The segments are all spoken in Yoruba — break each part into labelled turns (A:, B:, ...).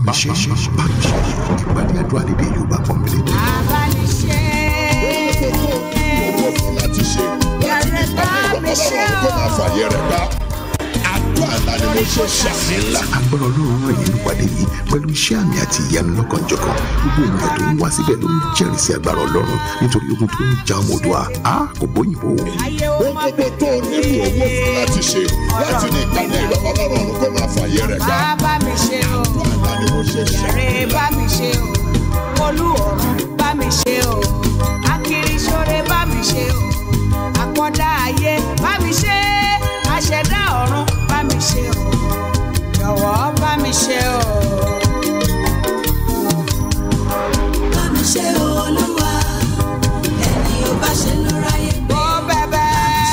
A: mi ṣe bá mi ṣe ìpàdé àdúrà lédè Yorùbá pọ́nbélé.
B: abániṣe
C: owó fún láti ṣe láti ní ìpàdé ìrọ̀lọ́rùn kó máa fàyè rẹ̀ gbá. àdúrà ńlá ni mo ṣe ṣàmì ńlá.
A: agbára ọlọ́run ràn yín nípàdé yìí pẹ̀lú iṣẹ́ àmì àti ìyanu lọ́kànjọ̀kan gbogbo ènìyàn tó ń wá síbẹ̀ ló ń jẹ́rìí sí agbára ọlọ́run nítorí ogun tó ń ja ọmọ Oòduà a kò bóyìnbó.
B: ayé ó
C: ohun
B: má
C: gbogbo tó o nílò owó fún láti ṣe láti ní ìpàdé ìrọ̀lọ́rùn kó máa fàyè rẹ̀ gbá.
B: bá mi ṣe o
C: àdúrà ńlá ni mo ṣe ṣàmì
B: yàrá bá mi ṣe o olú ọ̀run bá mi ṣe o akiriṣore bá mi ṣe o àkọ́dá ayé bá mi ṣe àṣẹdá ọ̀run bá mi ṣe o jọ̀wọ́ bá mi ṣe o.
D: bá mi ṣe olúwa ẹni ò bá ṣe ló ráyè gbé.
B: ó bẹ̀bẹ̀.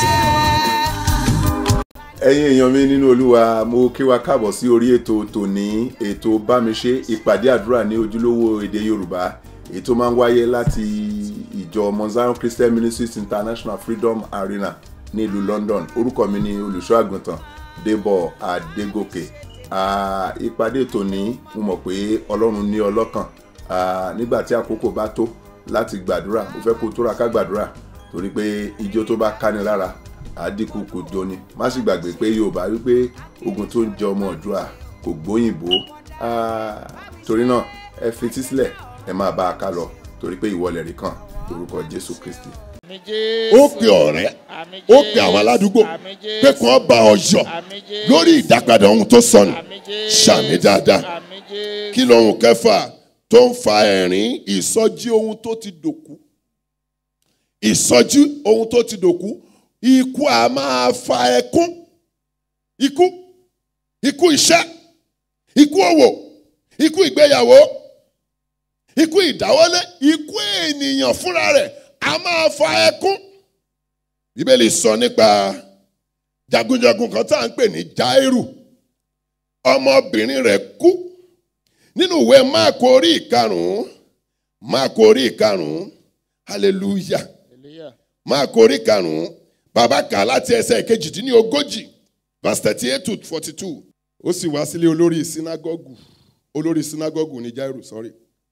E: ẹ̀yin èèyàn mi nínú olúwa mo kí wa káàbọ̀ sí orí ètò tòní ètò bámiṣe ìpàdé àdúrà ní ojúlówó èdè yorùbá èyí tó máa ń wáyé láti ìjọ Mount Zion Christian Ministries International Freedom Arena ní ìlú London orúkọ mi ni olùṣọ́ àgùntàn Débọ̀ Adégòkè Ah, ìpàdé tòní mo mọ̀ pé ọlọ́run ní ọlọ́kàn Ah, nígbà tí àkókò bá tó láti gbàdúrà mo fẹ́ kó tóra ká gbàdúrà torí pé ijó tó bá káni lára àdínkù kò jóni má sì gbàgbé pé yorùbá wípé ogun tó ń jẹ ọmọ ọdúnrà kò gbóyìnbó Ah, torí náà ẹ fetí sílẹ̀ ẹ máa bá a ká lọ torí pé ìwọlẹ̀ rí kan lórúkọ jésù kristi.
C: ó pe ọ̀rẹ́ ó pe àwọn aládùúgbò pé kí wọ́n bá ọ yọ̀ lórí ìdápadà ohun tó sọnù ṣàmì dáadáa kí lohun kẹfà tó ń fa ẹ̀rín ìsọjí ohun tó ti dòkú ìsọjí ohun tó ti dòkú ikú a máa fa ẹkún ikú ikú iṣẹ́ ikú òwò ikú ìgbéyàwó ikú ìdáwọ́lé ikú ènìyàn fúnra rẹ̀ a máa fa ẹkún bíbélì sọ nípa jagunjagun kan tá à ń pè ní Jáírù ọmọbìnrin rẹ̀ kú nínú ìwé máàkù orí ìkarùn-ún máàkù orí ìkarùn-ún hallelujah máàkù orí ìkarùn-ún bàbá kà á láti ẹsẹ̀ kejìdínlógójì verse thirty eight to forty two ó sì wá sílé olórí sinagogu olórí sinagogu ní Jáírù sorry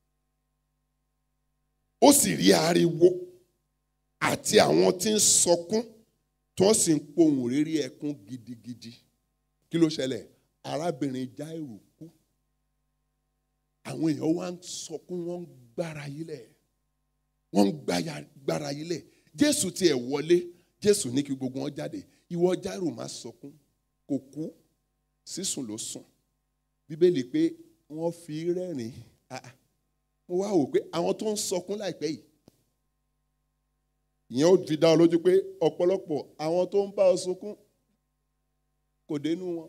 C: ó sì rí ariwo àti àwọn tí ń sọkún tí wọ́n sì ń pohùn rírí ẹkún gidigidi kí ló ṣẹlẹ̀ arábìnrin Jáírù kú àwọn èèyàn wá ń sọkún wọ́n ń gbára yílẹ̀ wọ́n ń gbáya- gbára yílẹ̀ Jésù tiẹ̀ wọlé Jésù ní kí gbogbo wọn jáde ìwọ Jáírù má sọkún kò kú sísùn ló sùn Bíbélì pé wọ́n fi rẹ́rìn ah ah mo wá wò pé àwọn tó ń sọkún láìpẹ́ yìí ìyẹn ó fi dá ọ lójú pé ọ̀pọ̀lọpọ̀ àwọn tó ń bá ọ sunkún kò dénú wọn.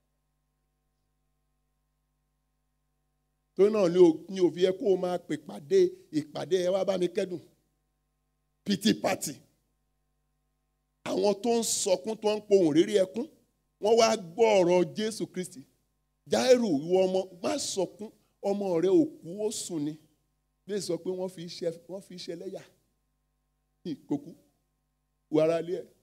C: torí náà ni ò- ni òfin yẹ kó o máa pè pàdé ìpàdé ẹ wá bá mi kẹ́dùn pity party àwọn tó ń sọkún tó ń pohùn rírí ẹkún wọ́n wá gbọ́ ọ̀rọ̀ Jésù Kristi Jáírù ìwọ ọmọ má sọkún ọmọ rẹ òkú ó sùn ni bí sọ pé wọ́n fi ṣe wọ́n fi ṣe lẹ́yà kókú wàrà ilé ẹ̀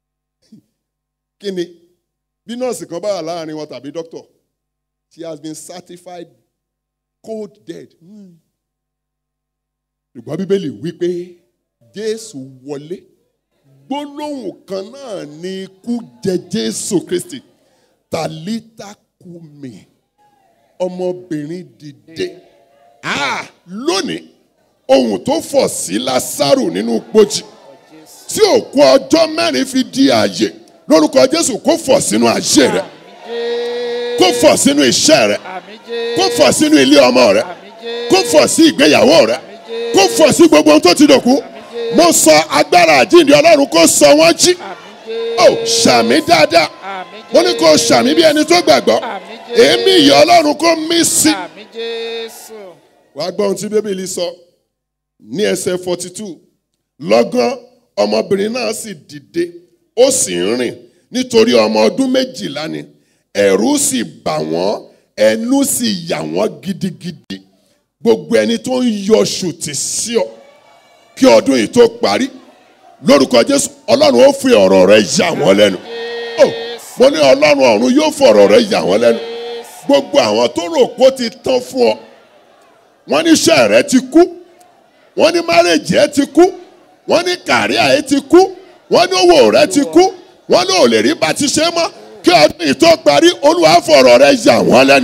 C: kí ni bí nọ́ọ̀sì kan bá wà láàrin wọn tàbí dókítọ̀ she has been certified cold dead Hmm. ṣùgbọ́n bíbélì wí pé Jésù wọlé gbólóhùn kan náà ni ikú jẹ Jésù Kristi tàlítà kùmí ọmọbìnrin dìde ah lónìí ohun tó fọ̀ sí Lásárù nínú pojì tí òkú ọjọ́ mẹ́rin fi di ààyè lórúkọ Jésù kó fọ̀ sínú ayé rẹ kó fọ̀ sínú iṣẹ́ rẹ kó fọ̀ sínú ilé ọmọ rẹ kó fọ̀ sí ìgbéyàwó rẹ kó fọ̀ sí gbogbo ohun tó ti dòkú mo sọ agbára àjíǹde Ọlọ́run kó sọ wọ́n jí ó ṣàmì dáadáa mo ní kó ṣàmì bí ẹni tó gbàgbọ́ èémí ìyà Ọlọ́run kó mí sí. wàá gbọ́ ohun tí bíbélì sọ ní ẹsẹ̀ forty two lọ́gán ọmọbìnrin náà sì dìde ó sì ń rìn nítorí ọmọ ọdún méjìlá ni ẹ̀rù sì bà wọ́n ẹnu sì yà wọ́n gidigidi gbogbo ẹni tó ń yọ ṣùtì sí ọ kí ọdún yìí tó parí lórúkọ Jésù Ọlọ́run ó fi ọ̀rọ̀ rẹ̀ yà wọ́n lẹ́nu Ó, mo ní Ọlọ́run ọ̀run yóò fọ̀rọ̀ rẹ̀ yà wọ́n lẹ́nu gbogbo àwọn tó rò pé ó ti tán fún ọ wọ́n ní iṣẹ́ rẹ ti kú wọ́n ní márèjì ẹ ti kú wọ́n ní kàríà ẹ ti kú wọ́n ní owó rẹ ti kú wọ́n ní ò lè rí bá ti ṣe mọ́ kí ọdún yìí tó parí olúwa fọ̀rọ̀ rẹ yà wọ́n lẹ́nu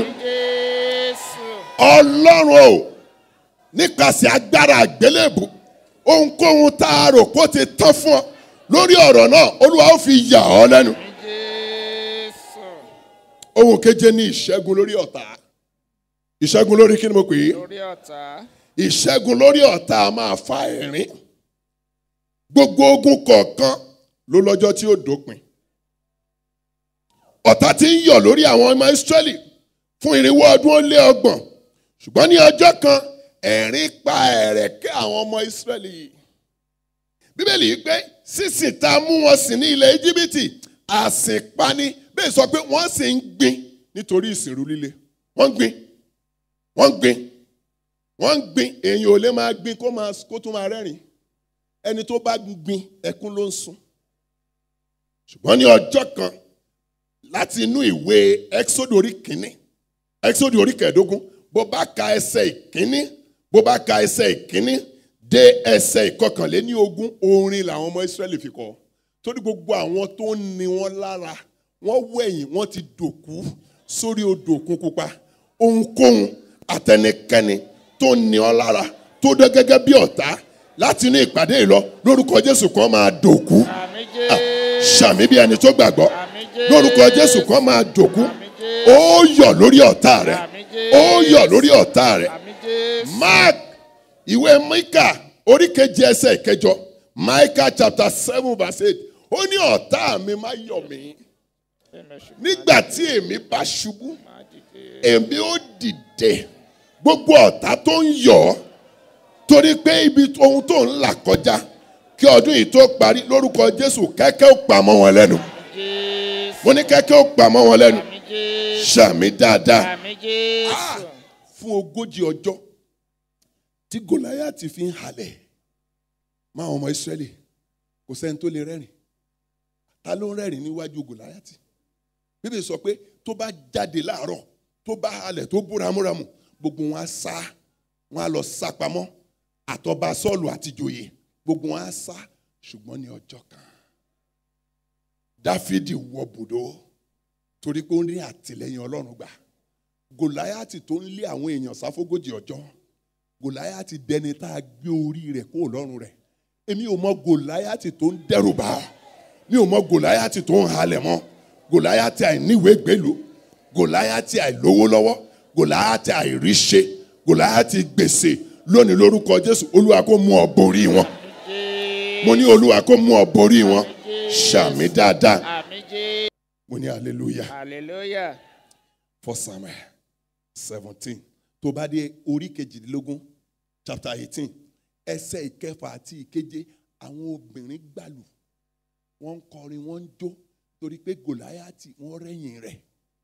C: ọlọ́run o nípasẹ̀ agbára àgbélébù ohunkóhun tá a rò pé ó ti tán fún ọ lórí ọ̀rọ̀ náà olúwa ó fi yà ọ́ lẹ́nu. ohun keje ní ìṣẹ́gun lórí ọ̀tá ìṣẹ́gun lórí kí ni mo pè é
F: lórí ọ̀tá
C: ìṣẹ́gun lórí ọ̀tá a máa fa ẹ̀rín gbogbo ogun kọ̀ọ̀kan ló lọ́jọ́ tí ó dópin ọ̀tá ti ń yọ̀ lórí àwọn ọmọ Ísírẹ́lì fún irinwó ọdún ó lé ọgbọ̀n ṣùgbọ́n ní ọjọ́ kan ẹ̀rín pa ẹ̀rẹ̀kẹ́ àwọn ọmọ Ísírẹ́lì yìí bíbélì yìí pé sísìn tá a mú wọn sìn ní ilẹ̀ íjíbítì àsìnpani bẹ́ẹ̀ sọ pé wọ́n sì ń gbin nítorí ìsìnrú líle wọ́n ń gbin wọ́n ń gbin wọ́n ń gbin èèyàn ò lè máa gbin kó máa kó tún máa rẹ́rìn ẹni tó bá gbin ẹkún ló ń sun ṣùgbọ́n ní ọjọ́ kan láti inú ìwé exodus orí kìíní exodus orí kẹẹ̀ẹ́dógún bó bá ka ẹsẹ̀ ìkíní bó bá ka ẹsẹ̀ ìkíní dé ẹsẹ̀ ìkọkànléní ogún orin làwọn ọmọ israẹli fi kọ torí gbogbo àwọn tó ń ni wọn lára wọn wẹ̀yìn wọn ti dòkú sórí odò òkun pupa ohunkóhun àtẹnikẹ́ni tó ń ni ọ lára tó dé gẹ́gẹ́ bí ọ̀tá láti inú ìpàdé yìí lọ lórúkọ jésù kan máa dòkú
F: àmì
C: Ah,
F: jésù
C: ṣàmì bí ẹni tó gbàgbọ́
F: àmì jésù
C: lórúkọ jésù kan máa dòkú
F: àmì jésù
C: ó yọ̀ lórí ọ̀tá rẹ̀
F: àmì
C: ó
F: jésù
C: yọ̀ lórí ọ̀tá rẹ̀
F: àmì jésù
C: mark ìwé mika orí keje ẹsẹ̀ ìkẹjọ micah chapter seven verse eight ó ní ọ̀tá mi má yọ̀ mí nígbà tí èmi bá ṣubú èmi ó dìde gbogbo ọ̀tá tó ń yọ̀ ọ́ torí pé ibi ohun tó ń là kọjá kí ọdún yìí tó parí lórúkọ jésù kẹ́kẹ́ ó pamọ́ wọn lẹ́nu
F: jésù
C: mo ní kẹ́kẹ́ ó pamọ́ wọn lẹ́nu
F: àmì jésù
C: ṣàmì dáadáa
F: àmì jésù
C: fún ogójì ọjọ́ tí gòláyàtì fi ń halẹ̀ máa ọmọ ìsírẹ́lì kò sẹ́ni tó lè rẹ́rìn ta ló ń rẹ́rìn níwájú gòláyàtì bíbélì sọ pé tó bá jáde láàárọ̀ tó bá halẹ̀ tó bú ramúramù gbogbo wọn á sá wọn á lọ sá pamọ́ àtọba sọ́ọ̀lù àtijọ́yè gbogbo wọn á sá ṣùgbọ́n ní ọjọ́ kan dáfídì wọ bùdó torí pé ó ní àtìlẹ́yìn ọlọ́run gbà gòláyàtì tó ń lé àwọn èèyàn sáfógójì ọjọ́ gòláyàtì dẹni tá a gbé orí rẹ̀ kó lọ́rùn rẹ̀ èmi ò mọ gòláyàtì tó ń dẹ́rù bá ọ mi ò mọ gòláyàtì tó ń halẹ̀ mọ́ gòláyàtì àìníwèé gbèlú gòláyàtì àìlówó lọ́wọ́ gòláyàtì àìríṣe gòláyàtì gbèsè lónìí lórúkọ jésù olúwa kó mú ọ borí wọn mo ní olúwa kó mú ọ borí wọn ṣàmì dáadáa
F: àmì jésù
C: mo ní hallelujah
F: hallelujah
C: for samuel seventeen tó bá dé orí kejìdínlógún chapter eighteen ẹsẹ̀ ìkẹfà àti ìkeje àwọn obìnrin gbàlù wọ́n ń kọrin wọ́n ń jó torí pé gòláyàtì wọ́n rẹ́yìn rẹ̀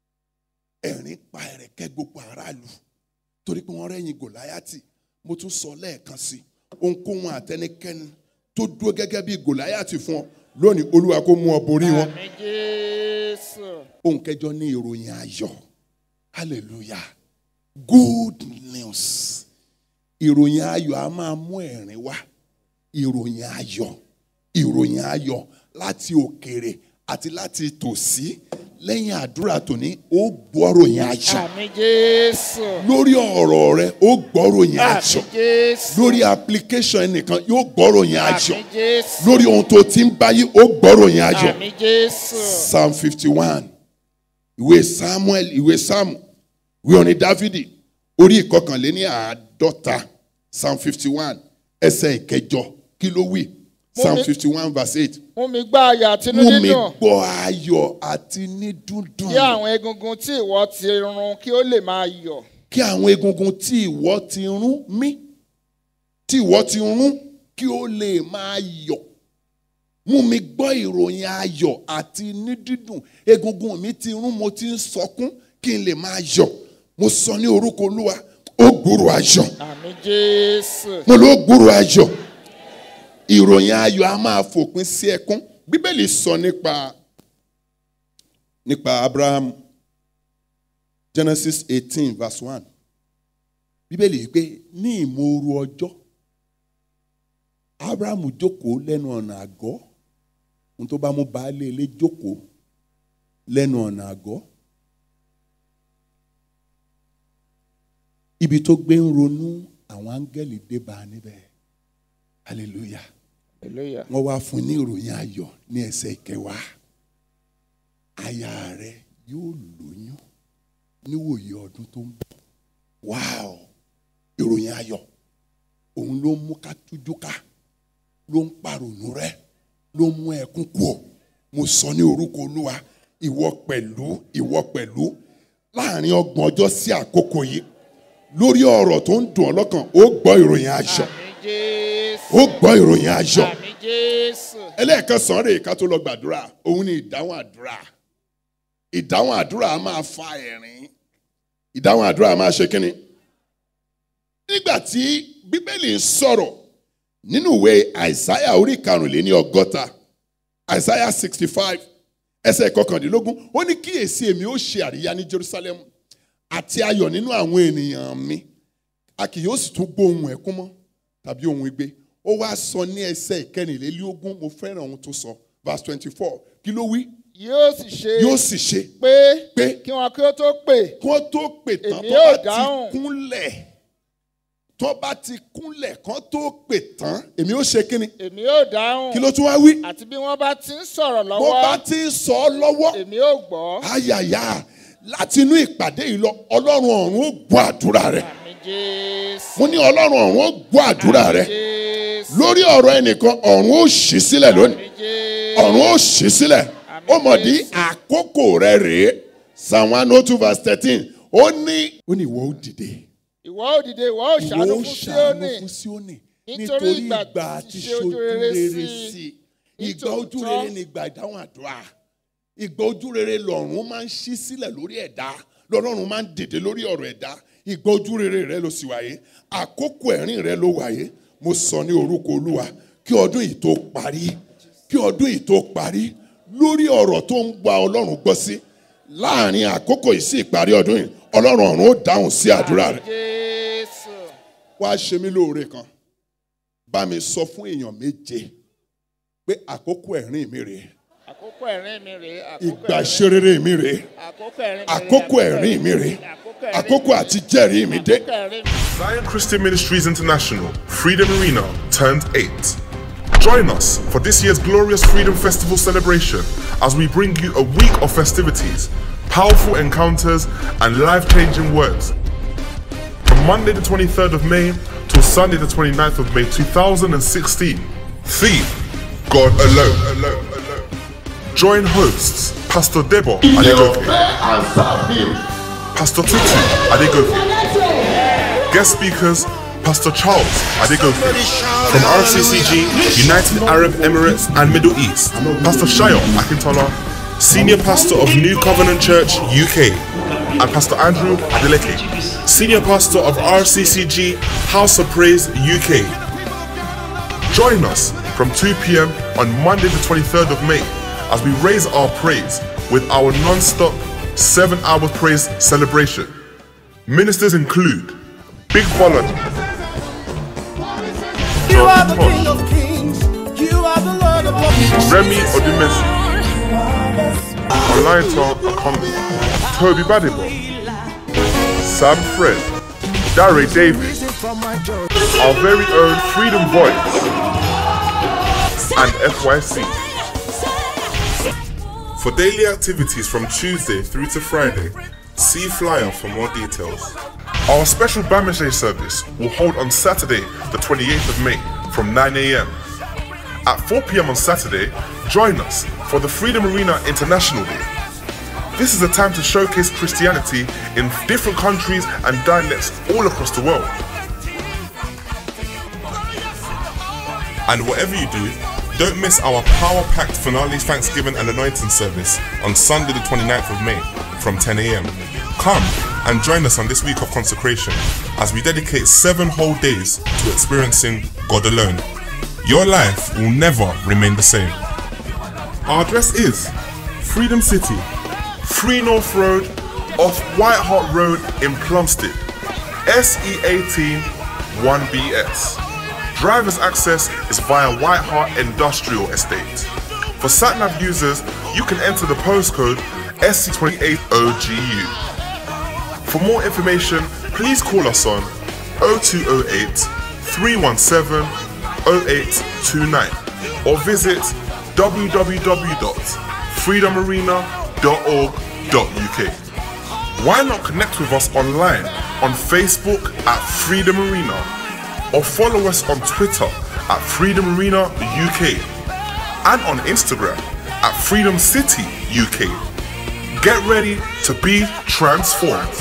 C: ẹ̀rín pa ẹ̀rẹ̀kẹ́ gbogbo aráàlú torí pé wọ́n rẹ́yìn gòláyàtì mo tún sọ lẹ́ẹ̀kan sí i ohunkóhun àtẹnikẹ́ni tó dúró gẹ́gẹ́ bí gòláyàtì fún ọ lónìí olúwa kó mú ọ borí wọn
F: àmì jésù
C: ohun kẹjọ ní ìròyìn ayọ̀ hallelujah good news ìròyìn ayọ̀ a máa mú ẹ̀rín wá ìròyìn ayọ̀ ìròyìn ayọ̀ láti òkèrè àti láti tòsí lẹ́yìn àdúrà tòní ó gbọ́ ròyìn ayọ̀
F: àmì jésù
C: lórí ọ̀rọ̀ rẹ ó gbọ́ ròyìn
F: àmì
C: ayọ̀
F: jésù
C: lórí application ẹnìkan yóò gbọ́ ròyìn ayọ̀
F: àmì jésù
C: lórí ohun tó ti ń báyìí ó gbọ́ ròyìn ayọ̀
F: àmì jésù
C: psalm fifty one ìwé samuel ìwé samu ìwé orin dáfídì orí ìkọkànléní àádọ́ta psalm fifty one ẹsẹ̀ ìkẹjọ kí ló wí psalm
F: mi-
C: fifty one verse eight
F: mú mi gbá àyà tinú
C: mú mi
F: dídùn
C: gbọ́ ayọ̀ àti ní dúndùn
F: kí àwọn egungun tí ìwọ ti run kí ó lè máa yọ̀
C: kí àwọn egungun tí ìwọ ti rún mí tí ìwọ ti rún kí ó lè máa yọ̀ mú mi gbọ́ ìròyìn ayọ̀ àti ní dídùn egungun mi ti rún mo ti ń sọkún kí n lè máa yọ̀ mo sọ ní orúkọ olúwa ó gbúrò ayọ̀
F: àmì jésù
C: mo ló gbúrò ayọ̀ ìròyìn ayọ̀ a máa fòpin sí ẹkún bíbélì sọ nípa nípa abraham genesis eighteen verse one bíbélì yìí pé ní ìmòoru ọjọ́ abrahamu jókòó lẹ́nu ọ̀nà àgọ́ ohun tó bá mú baálé ilé jókòó lẹ́nu ọ̀nà àgọ́ ibi tó gbé ń ronú àwọn áńgẹ́lì dé bá a níbẹ̀ hallelujah
F: hallelujah
C: wọ́n wá fún un ní ìròyìn ayọ̀ ní ẹsẹ̀ ìkẹwàá aya rẹ yóò lóyún níwòye ọdún tó ń bọ̀ wáò ìròyìn ayọ̀ òun ló mú ká tújú ká ló ń parònú rẹ ló mú ẹkún kú ọ mo sọ ní orúkọ olúwa ìwọ pẹ̀lú ìwọ pẹ̀lú láàrin ọgbọ̀n ọjọ́ sí àkókò yìí lórí ọ̀rọ̀ tó ń dùn ọ́ lọ́kàn ó gbọ́ ìròyìn ayọ̀
F: àmì jésù
C: ó gbọ́ ìròyìn ayọ̀
F: àmì jésù
C: ẹlẹ́ẹ̀kan sàn rèé ká tó lọ gbàdúrà òun ni ìdáhùn àdúrà ìdáhùn àdúrà á máa fa ẹ̀rín ìdáhùn àdúrà á máa ṣe kínni. nígbà tí bíbélì ń sọ̀rọ̀ nínú ìwé àìsáyà orí karùnléní ọgọ́ta àìsáyà sixty five ẹsẹ̀ kọkàndínlógún ó ní kíyèsí èmi ó ṣe àríyá ní jerusalem àti ayọ̀ nínú àwọn ènìyàn mi a kì yóò sì tún gbóhùn ẹkún mọ́ tàbí ohun igbe ó wá sọ ní ẹsẹ̀ ìkẹrìnlélógún mo fẹ́ràn ohun tó sọ verse twenty four kí ló wí
F: yóò sì ṣe
C: yóò sì ṣe
F: pé
C: pé
F: kí wọn kí ó tó pè
C: kí wọ́n tó pè tán
F: Èmi
C: tó
F: yóò
C: bá ti
F: dáhùn.
C: kúnlẹ̀ tó bá ti kúnlẹ̀ kán tó pè tán èmi ó ṣe kíni
F: èmi yóò dáhùn
C: kí ló tún wá wí
F: àti bí wọ́n bá ti ń sọ̀rọ̀
C: bó bá
F: lọ́wọ́
C: ti ń sọ ọ́ lọ́wọ́
F: èmi yóò gbọ́
C: ayàyà láti inú ìpàdé yìí lọ ọlọ́run ọ̀run ó gbọ́ àdúrà rẹ
F: àmì jésù
C: mo ní ọlọ́run ọ̀run ó gbọ́ àdúrà rẹ
F: jésù
C: lórí ọ̀rọ̀ ẹnìkan ọ̀run ó ṣí sílẹ̀ lónìí
F: àmì jésù
C: ọ̀run ó ṣí sílẹ̀ ó mọ̀ dí àkókò rẹ rèé psalm one oh two verse thirteen ó ní ó ní ìwọ ó dìde
F: ìwọ ó dìde ìwọ ó
C: ìwọ
F: ṣàánú
C: ó
F: fún
C: ṣàánú
F: síónì
C: fún síónì
F: Nítorí
C: nítorí
F: ìgbà
C: ìgbà
F: tí
C: àti
F: ṣe
C: ṣojú
F: ojú rere
C: rere
F: sí
C: sí
F: i.
C: ìgbà ojú
F: Nítòótọ́.
C: rere ni ìgbà ìdáhùn àdúrà ìgbà ojú rere lọ́run máa ń ṣí sílẹ̀ lórí ẹ̀dá lọ́run máa ń dìde lórí ọ̀rọ̀ ẹ̀dá ìgbà ojú rere rẹ ló sì wáyé àkókò ẹ̀rín rẹ ló wáyé mo sọ ní orúkọ olúwa kí ọdún yìí tó parí kí ọdún yìí tó parí lórí ọ̀rọ̀ tó ń gba ọlọ́run gbọ́ sí láàrin àkókò yìí sí ìparí ọdún yìí ọlọ́run ọ̀run ó dáhùn sí àdúrà rẹ
F: jésù
C: wá ṣe mí lóore kan bá mi sọ fún èèyàn méje pé àkókò ẹ̀rín mi rèé
F: àkókò ẹ̀rín mi rèé àkókò
C: ìgbà
F: ẹ̀rín-
C: ìṣerere mi rèé
F: àkókò ẹ̀rín mi rèé
C: àkókò ẹ̀rín mi rèé
F: àkókò ẹ̀rín
C: àkókò àti jẹ́rìí mi dé.
F: àkókò ẹ̀rín mi.
G: Zion Christian Ministries International Freedom Arena turned 8. Join us for this year's glorious Freedom Festival celebration as we bring you a week of festivities, powerful encounters, and life changing words. From Monday the 23rd of May till Sunday the 29th of May 2016. Theme God alone. alone, alone. Join hosts Pastor Debo Adegoke, Pastor Tutu Adegoke, Guest speakers, Pastor Charles Adegoke from RCCG, United Arab Emirates and Middle East, Pastor Shayo Akintola, Senior Pastor of New Covenant Church UK, and Pastor Andrew Adeleke, Senior Pastor of RCCG House of Praise UK. Join us from 2 p.m. on Monday, the 23rd of May, as we raise our praise with our non stop 7 hour praise celebration. Ministers include Big Bolland,
H: You are the King of Kings. You are the Lord of Lords.
G: Remy Odumesi, Olaito Akombi, Toby Badibo, Sam Fred, Dare Davis,
H: From my joy.
G: our very own Freedom Voice, and FYC. For daily activities from Tuesday through to Friday, see flyer for more details. Our special Bamishe service will hold on Saturday, the 28th of May from 9 a.m. At 4 p.m. on Saturday, join us for the Freedom Arena International Day. This is a time to showcase Christianity in different countries and dialects all across the world. And whatever you do, don't miss our power packed finale Thanksgiving and Anointing service on Sunday, the 29th of May from 10 a.m. Come and join us on this week of consecration as we dedicate seven whole days to experiencing God alone. Your life will never remain the same. Our address is Freedom City, Free North Road, off White Hart Road in Plumstead. SE18 1BS. Driver's access is via White Hart Industrial Estate. For SatNav users, you can enter the postcode SC28OGU. For more information, please call us on 0208 317 0829 or visit www.freedomarena.org.uk. Why not connect with us online on Facebook at Freedom Arena or follow us on Twitter at Freedom Arena UK and on Instagram at Freedom City UK. Get ready to be transformed.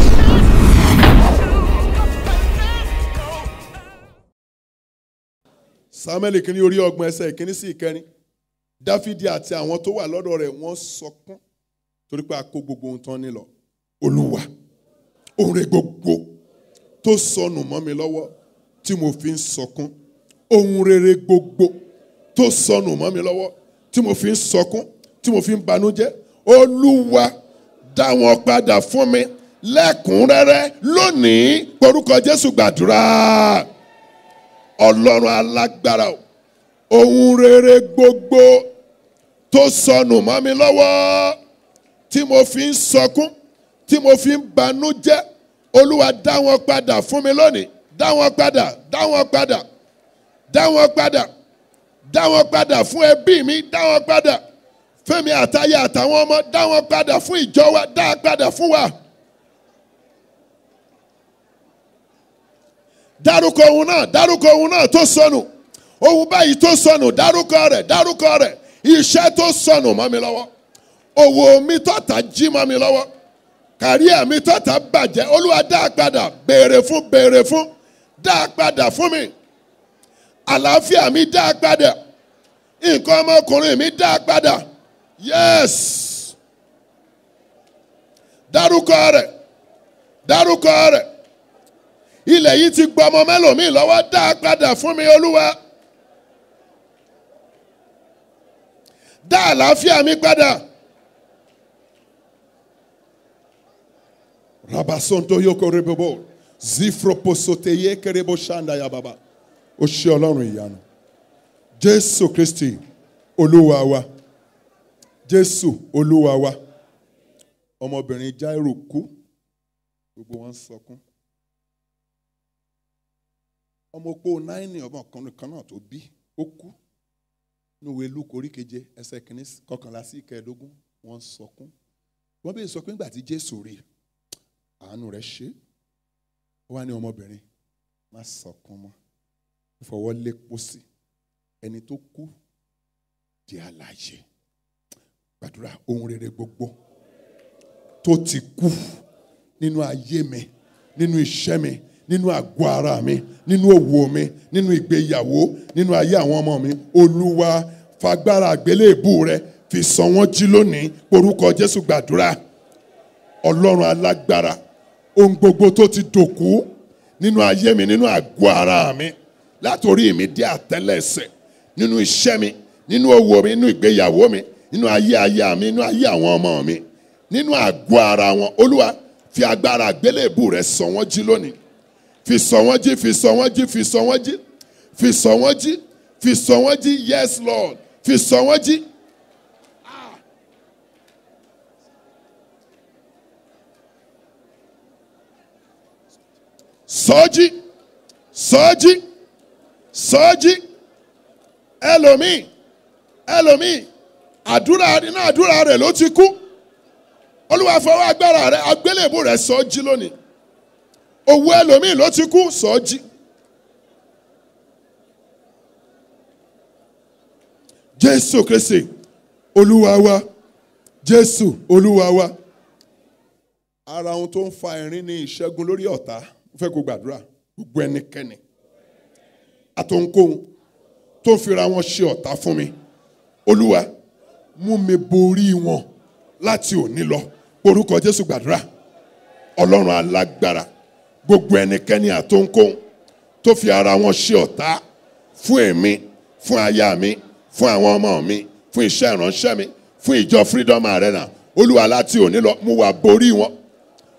C: samuel kìíní orí ọgbọ̀n ẹsẹ̀ ìkíní sí ìkẹrin dáfídì àti àwọn tó wà lọ́dọ̀ rẹ̀ wọ́n sọkún torí pé a kó gbogbo ohun tán nílọ olúwa oore gbogbo tó sọnù mọ́ mi lọ́wọ́ tí mo fi ń sọkún ohun rere gbogbo tó sọnù mọ́ mi lọ́wọ́ tí mo fi ń sọkún tí mo fi ń banújẹ́ olúwa dá wọn padà fún mi lẹ́kùnrẹ́rẹ́ lónìí porúkọ jésù gbàdúrà ọlọ́run alágbára o ohun rere gbogbo tó sọnù mọ́ mi lọ́wọ́ tí mo fi ń sọkún tí mo fi ń banújẹ́ olúwa dá wọn padà fún mi lónìí dá wọn padà dá wọn padà dá wọn padà dá wọn padà fún ẹbí mi dá wọn padà fẹ́mi àtayé àtàwọn ọmọ dá wọn padà fún ìjọ wa dá wọn padà fún wa. dárúkọ ohun náà dárúkọ ohun náà tó sọnù ohun báyìí tó sọnù dárúkọ rẹ̀ dárúkọ rẹ̀ iṣẹ́ tó sọnù mọ́ mi lọ́wọ́ òwò mi tọ́ta jí mọ́ mi lọ́wọ́ kàríà mi tọ́ta bàjẹ́ olúwa dá a padà béèrè fún béèrè fún dá a padà fún mi àlàáfíà mi dá a padà nǹkan ọmọkùnrin mi dá a padà yes dárúkọ rẹ̀ dárúkọ rẹ̀ ilẹ̀ yìí ti gbọ́ ọmọ mẹ́lòmíì lọ́wọ́ dá a padà fún mi olúwa dá àlàáfíà mi padà. rabasonto yoko rebobo zifroposoteye kerebo shanda ya baba ó ṣe ọlọ́run ìyanu jésù kristi olúwa wa jésù olúwa wa ọmọbìnrin jairo kú gbogbo wọn ń sọkún ọmọ opó náírà ọmọkùnrin kan náà tó bí ó kú níwèé luke orí keje ẹsẹ̀ kìíní kọkànlá sí ìkẹẹ̀ẹ́dógún wọ́n ń sọkún wọ́n bí sọ pé nígbà tí jésù rí àánú rẹ̀ ṣe ó wá ní ọmọbìnrin má sọkún mọ́ ìfọwọ́ lé pósí ẹni tó kú di àlàyé gbàdúrà ohun rere gbogbo tó ti kú nínú ayé mi nínú iṣẹ́ mi nínú àgọ́ ara mi nínú òwò mi nínú ìgbéyàwó nínú ayé àwọn ọmọ mi olúwa fagbára àgbélébù rẹ fi sọ wọ́n jí lónìí orúkọ jésù gbàdúrà ọlọ́run alágbára ohun gbogbo tó ti dòkú nínú ayé mi nínú àgọ́ ara mi látòrí mi dé àtẹ́lẹsẹ̀ nínú iṣẹ́ mi nínú òwò mi nínú ìgbéyàwó mi nínú ayé aya mi nínú ayé àwọn ọmọ mi nínú àgọ́ ara wọn olúwa fi agbára àgbélébù rẹ sọ wọ́n jí lónìí fi sọ wọ́n jí fi sọ wọ́n jí fi sọ wọ́n jí fi sọ wọ́n jí fi sọ wọ́n jí yes lord fi sọ wọ́n jí. sọ́jí sọ́jí sọ́jí ẹlòmíì ẹlòmíì àdúrà nínú àdúrà rẹ̀ ló ti kú olúwa fọwọ́ agbára rẹ̀ agbélébù rẹ̀ sọ́jí lónìí owó ẹlòmíì ló ti kú sọ́jí. jésù kristi olúwa wa jésù olúwa wa. ara ohun tó ń fa ẹ̀rín ní ìṣẹ́gun lórí ọ̀tá ó fẹ́ kó gbàdúrà gbogbo ẹnikẹ́ni àtòǹkóhun tó ń fira wọn ṣe ọ̀tá fún mi olúwa mú mi borí wọn láti òní lọ orúkọ jésù gbàdúrà ọlọ́run alágbára gbogbo ẹnikẹ́ni àtòǹkóhun tó fi ara wọn ṣe ọ̀tá fún èmi fún aya mi fún àwọn ọmọ mi fún iṣẹ́ ìránṣẹ́ mi fún ìjọ freedom arena olúwa láti òní lọ mú wa borí wọn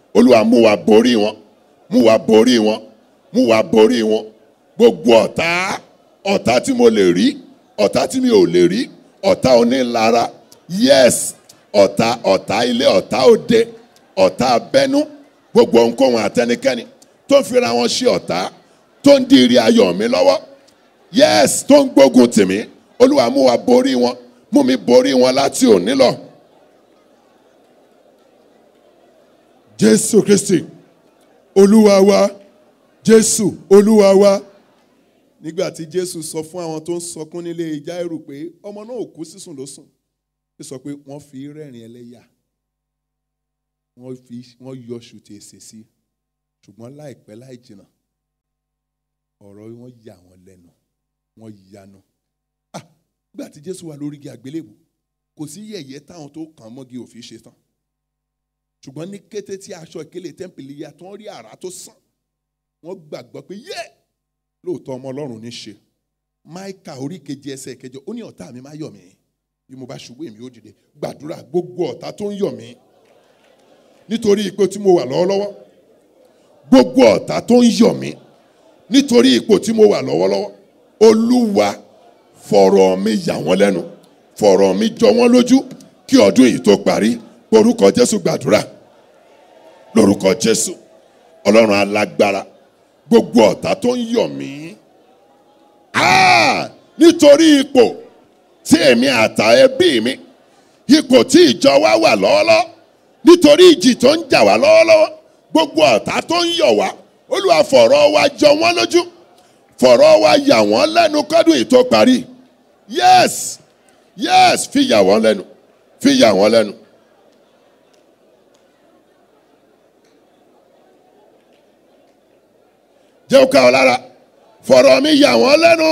C: olúwa mú wa borí wọn mú wa borí wọn mú wa borí wọn gbogbo ọ̀tá ọ̀tá tí mo lè rí ọ̀tá tí mi ò lè rí ọ̀tá onílara yes ọ̀tá ọ̀tá ilé ọ̀tá òde ọ̀tá abẹ́nú gbogbo ohunkóhun àtẹnikẹ́ni tó ń fira wọn ṣe ọ̀tá tó ń di ire ayọ̀ mi lọ́wọ́ yes tó ń gbógun tì mí olúwa mú wa borí wọn mú mi borí wọn láti òní lọ. jésù kristi olúwa wa jésù olúwa wa nígbà tí jésù sọ fún àwọn tó ń sọkún nílé jáírù pé ọmọ náà ò kú sísùn ló sùn ó sọ pé wọ́n fi rẹ́rìn ẹlẹ́yà wọ́n fi wọ́n yọ ṣùtì èsè sí ṣùgbọ́n láìpẹ́ láì jìnnà ọ̀rọ̀ wọn yà wọ́n lẹ́nu wọ́n yanu ah nígbà tí jésù wà lórí igi àgbélébù kò sí yẹ̀yẹ́ táwọn tó kàn mọ́gi òfin ṣe tán ṣùgbọ́n ní kété tí aṣọ ìkélé tẹ́ḿpìlì ya tí wọ́n rí àrá tó sàn wọ́n gbàgbọ́ pé yẹ́ lóòótọ́ ọmọ ọlọ́run ní ṣe máìkà orí kejì ẹsẹ̀ kẹjọ ó ní ọ̀tá mi má yọ̀ mí bí mo bá ṣubú èmi ó dìde gbàdúrà gbogbo ọ̀tá tó ń yọ̀ mí nítorí ipò tí mo wà lọ́wọ́lọ́wọ́ gbogbo ọ̀tá tó ń yọ̀ mí nítorí ipò tí mo wà lọ́wọ́lọ́wọ́ olúwa fọ̀rọ̀ mi yà wọ́n lẹ́nu fọ̀rọ̀ mi jọ wọ́n lójú kí ọdún yìí tó parí orúkọ jésù gbàdúrà lórúkọ jésù ọlọ́run alágbára gbogbo ọ̀tá tó ń yọ̀ mí Ah! nítorí ipò tí èmi àtà ẹbí mi ipò tí ìjọ wa wà lọ́wọ́lọ́wọ́ nítorí ìjì tó ń jà wá lọ́wọ́lọ́wọ́ gbogbo ọ̀tá tó ń yọ̀ wá olúwa fọ̀rọ̀ wa jọ wọ́n lójú fọ̀rọ̀ wa yà wọ́n lẹ́nu kọ́dún yìí tó parí yes yes fi yà wọ́n lẹ́nu fi yà wọ́n lẹ́nu. jẹ́ ká ọ lára fọ̀rọ̀ mi yà wọ́n lẹ́nu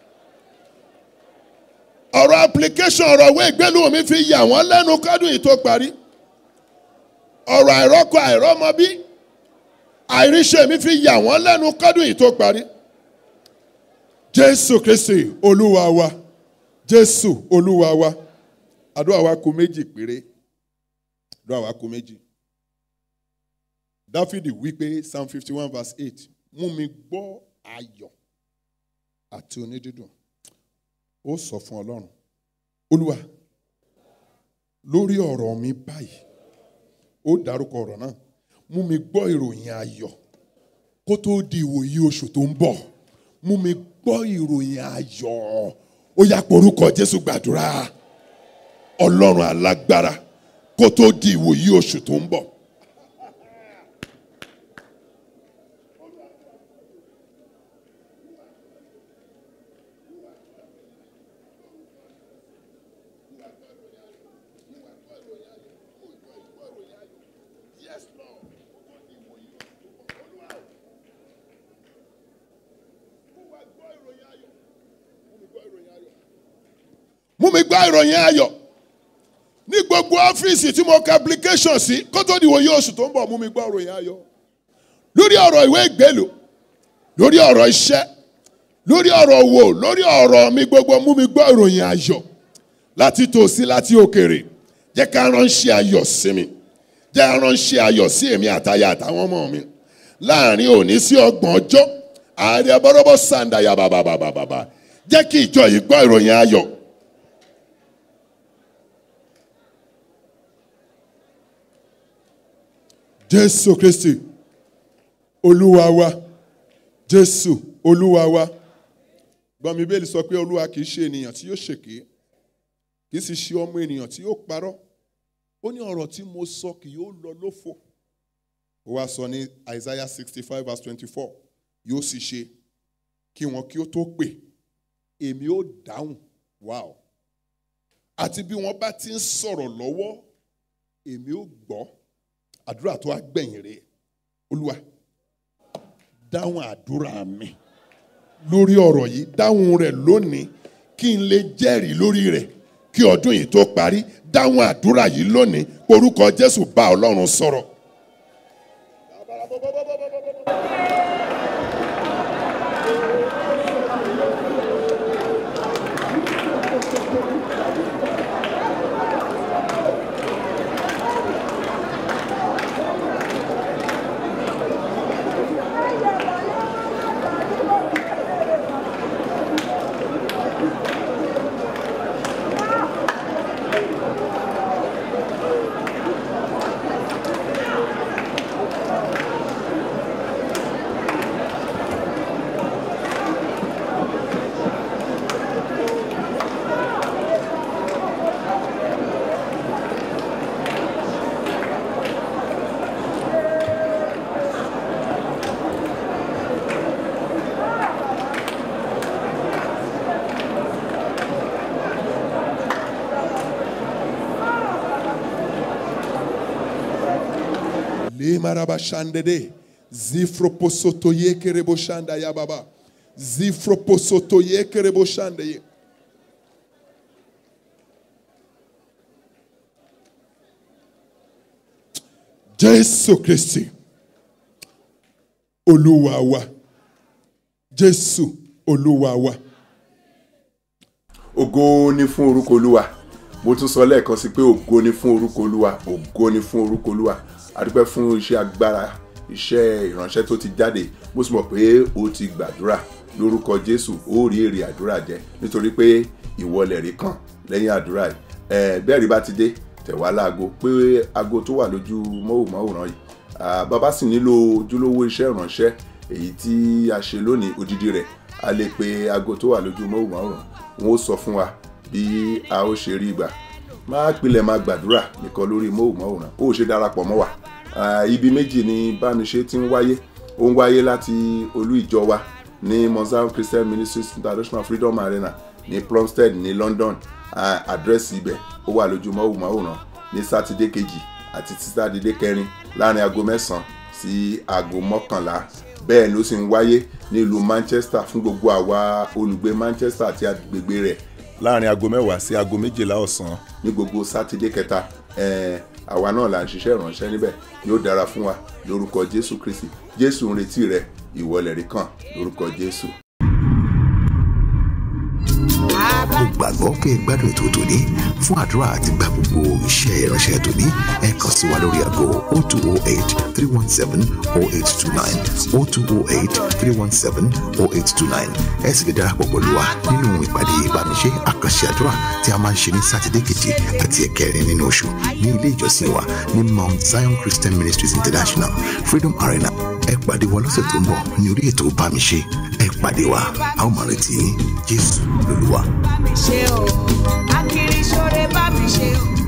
C: ọ̀rọ̀ application ọ̀rọ̀ ìwé ìgbélú mi fi yà wọ́n lẹ́nu kọ́dún yìí tó parí ọ̀rọ̀ àìrọ́kọ àìrọ́mọbí àìríṣẹ́ mi fi yà wọ́n lẹ́nu kọ́dún yìí tó parí jésù kristi olúwa wa jésù olúwa wa àdúrà wa kù méjì péré àdúrà wa kù méjì dáfídì wípé psalm fifty one verse eight mú mi gbọ́ ayọ̀ àti onídídùn ó sọ fún ọlọ́run olúwa lórí ọ̀rọ̀ mi báyìí ó dárúkọ ọ̀rọ̀ náà mú mi gbọ́ ìròyìn ayọ̀ kó tó di ìwòyí oṣù tó ń bọ̀ mú mi gbọ́ ìròyìn ayọ̀ ó yá porúkọ jésù gbàdúrà ọlọ́run alágbára kó tó di ìwòyí oṣù tó ń bọ̀. mú mi gbọ́ ìròyìn ayọ̀ ní gbogbo ọ́fíìsì tí mo ka application sí kó tó di wòye oṣù tó ń bọ̀ mú mi gbọ́ ìròyìn ayọ̀ lórí ọ̀rọ̀ ìwé ìgbélú lórí ọ̀rọ̀ iṣẹ́ lórí ọ̀rọ̀ owó lórí ọ̀rọ̀ mi gbogbo mú mi gbọ́ ìròyìn ayọ̀ láti tòsí láti òkèrè jẹ́ ká ránṣẹ́ ayọ̀ sí mi jẹ́ ká ránṣẹ́ ayọ̀ sí èmi àtaya àtàwọn ọmọ mi láàrin òní sí ọgbọ̀n ọjọ́ ààrẹ bọ́rọ́bọ́ sàǹdàyà bàbàbàbàbà jẹ́ kí ìjọ yìí gbọ́ ìròyìn ayọ̀ jésù kristi olúwa wa jésù olúwa wa gbọ́n mi bẹ́ẹ̀ sọ pé olúwa kì í ṣe ènìyàn tí yóò ṣèké kì í sì ṣe ọmọ ènìyàn tí yóò parọ́ ó ní ọ̀rọ̀ tí mo sọ kì yóò lọ lófo ó wá sọ ní isaiah sixty five verse twenty four yóò sì ṣe kí wọn kí ó tó pè èmi ó dáhùn wow àti bí wọ́n bá ti ń sọ̀rọ̀ lọ́wọ́ èmi ó gbọ́ àdúrà tó wá gbẹ̀yìn rẹ̀ olúwa dáhùn àdúrà mi lórí ọ̀rọ̀ yìí dáhùn rẹ̀ lónìí kí n lè jẹ́rìí lórí rẹ̀ kí ọdún yìí tó parí dáhùn àdúrà yìí lónìí orúkọ jésù bá ọlọ́run sọ̀rọ̀. maraba shandede. Zifroposoto yekerebo shanda ya baba. Zifroposoto yekerebo shanda ye. Jésù Kristi. Olúwa wa. Jésù Olúwa wa.
E: ògo ni fún orúkọ olúwa mo tún sọ lẹ́ẹ̀kan sí pé ògo ni fún orúkọ olúwa ògo ni fún orúkọ olúwa adúpẹ́ fún iṣẹ́ agbára iṣẹ́ ìránṣẹ́ tó ti jáde mo sì mọ̀ pé o ti gbàdúrà lórúkọ jésù ó rí èrè àdúrà jẹ nítorí pé ìwọlẹ̀ rí kàn lẹ́yìn àdúrà yìí ẹ̀ bẹ́ẹ̀ rí bá ti dé tẹ̀wá láago pé aago tó wà lójú mọ́wòmáwòrán yìí Ah, bàbá sì nílò ojúlówó iṣẹ́ ìránṣẹ́ èyí tí a ṣe lónìí odidi rẹ̀ a lè pe aago tó wà lójú mọ́wòmáwòrán wọn ó sọ fún wa bí a ó ṣe rí gbà máa pilẹ̀ máa gbàdúrà nìkan lórí mọ́wòmáwòrán ó ṣe darapọ̀ mọ́ wa Ah, ibi méjì ni bámiṣe ti ń wáyé ó ń wáyé láti olú ìjọ wa ní mozambique christian ministries international freedom arena ní plumstead ní london Ah, àdírẹ́sì ibẹ̀ ó wà lójú mọ́wòmáwòrán ní sátidé kejì àti tí sátidé kẹrin láàrin aago mẹ́sàn-án sí aago mọ́kànlá bẹ́ẹ̀ ló sì ń wáyé nílùú manchester fún gbogbo àwa olùgbé manchester àti agbègbè rẹ̀ láàrin aago mẹ́wàá sí aago méjìlá ọ̀sán ní gbogbo sátidé kẹta ẹ̀ẹ́n àwa náà là ń ṣiṣẹ́ ìránṣẹ́ níbẹ̀ yóò dára fún wa lórúkọ jésù kristi jésù ń retí rẹ ìwọlẹ̀ rí kàn lórúkọ jésù.
A: mo gbàgbọ́ pé ẹ gbádùn ètò tòní fún àdúrà àti gba gbogbo iṣẹ́ ìránṣẹ́ tòní ẹ kàn sí wa lórí aago 0208 317 0829 0208 317 0829 ẹ sì lè darapọ̀ pẹ̀lú wa nínú ìpàdé ìbámiṣe àkànṣe àdúrà tí a máa ń ṣe ní sátidé keje àti ẹ̀kẹrin nínú oṣù ní ilé ìjọsìn wa ní mount zion christian ministries international freedom arena ẹ pàdé wa lọ́sẹ̀ tó ń bọ̀ ní orí ètò ìbámiṣe ẹ pàdé wa a ó máa retí yín jésù lolúwa.
B: bá mi ṣe o akiri ṣoore bá mi ṣe o